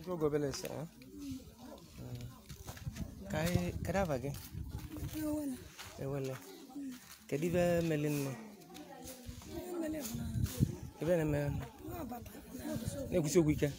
Jogo obele ese eh? ka anyị kedu afa gị ewele kedu ibe meli nne ebe na-eme na-ekwusi okwu ike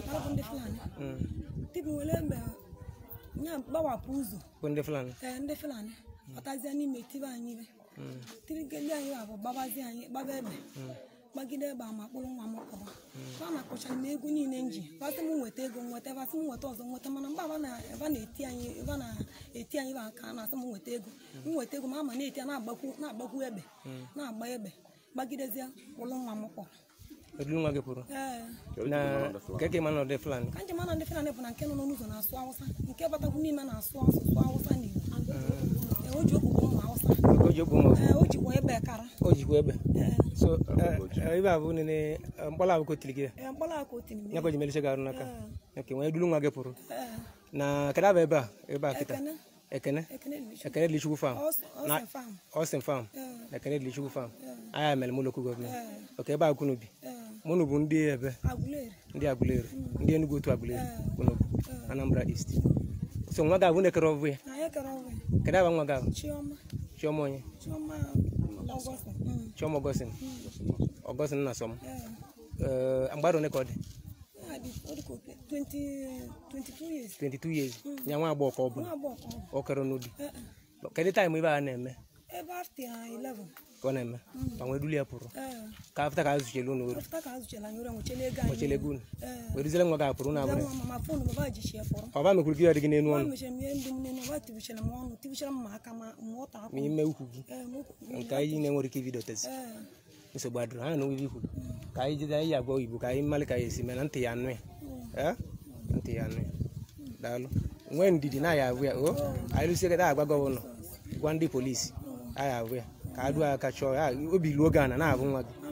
Mm. tibuwele mgbe ya gbawapụ ụzọ bụ ndị fulani ee ndị fulani batazie n'ime tibe anyị ibe Mm. tirigeli anyị bụ gbabazie anyị gbaba egbe gbagide egbe ama kpụrụ nwa m kọrọ ba na kpụchara m egwu niile m ji basị m nweta ego nweta basị m nweta ọzọ nweta mana mgbe aba na- ebe a na-eti anyị ebe a na-eti anyị ba ka a na-asị m nweta ego m nweta ego ma ama na-eti ya na-agbakwu na-agbakwu egbe na-agba egbe gbagidezie kpụrụ nwa m kpọrọ edulu nwa gị pụrụ ee na nke ka ịma na ọdị fulani ka njem ana ndị fulani bụ na nke nọ n'ụzọ na-asụ awụsa nke batakwu n'ime na-asụ asụsụ awụsa na igbo Ee, o ji okpukpe ụmụ awụsa o ji okwu ma Ee, o jikwa ebe kara o jikwa egbe Ee, so eh, eh, ibe a bụ nene mkpọrọ abụ kotiri gị ee, mkpọrọ aka otiri m ya ka o ji melisi gị arụ n'aka nke nwee edulu nwa gị pụrụ Ee, na kedu aba ebe a ebe a kịta ekene ekene ekene Dilichukwu. ekene dịlichukwu fam Ọ- na Ọsẹ Farm. Austin farm Ee, ekene dịlichukwu fam anya mere mụ lokal gọọmenti ee, oke ebe a kunu bi ee, mụnụ bụ ndị ebe Aguleri. ndị agụleri ndị enugwu otu agụleri kunu bụ anambra east so nwa gị abụ na-ekere ọbụ ya Na ya kere ọrụ kedu aba nwa gị ahụ Chioma chiọma onye Chioma Ọgọstin. Mm, chiọma ọgọstin ọgọstin nna sọm ee. mgbada one ka ọ dị Ya dị ọ dị ka oke- 20 22 years 22 years ya nwa agbọghọ ka ọ bụ nwa agbọghọ ka ọ bụ. ọ kere n'udi Ee, ee. kedu taịm ibe a na-eme ebe after 11 ka ọ na-eme ka nwee duli ya pụrụ ee ka afta ka a zụchelu unu oru ọfụta ka a zụchara anyị ụra nwechela ego anyị ochele gị unu ee weruzile nwa gị apụrụ na abụrụ nwa mama fon baba jichi ya fọrọ ọba mekwuru gị ya dị gị n'enu ọ ọnụ mechara m ihe ndị m nene ọba tibichara m ọnụ tibichara m ma aka ma ma ọta ma akwụ ime ukwu gị ee m nke anyị na-enwere ike ibido tezi ee nsogbu adịrị ha na obibi ikwu ka anyị jide anyị agwa oyibo ka anyị mmalị ka ya esi mee na ntị ya anụ ya ee ntị ya anụ ya daalụ nwee ndidi na ya abụ ya o anyị lụsie kịta agwa gọvanọ gwa ndị polisi anyị abụ ya ka a duo aka chọọ ya obi luo gị ana na-abụ nwa gị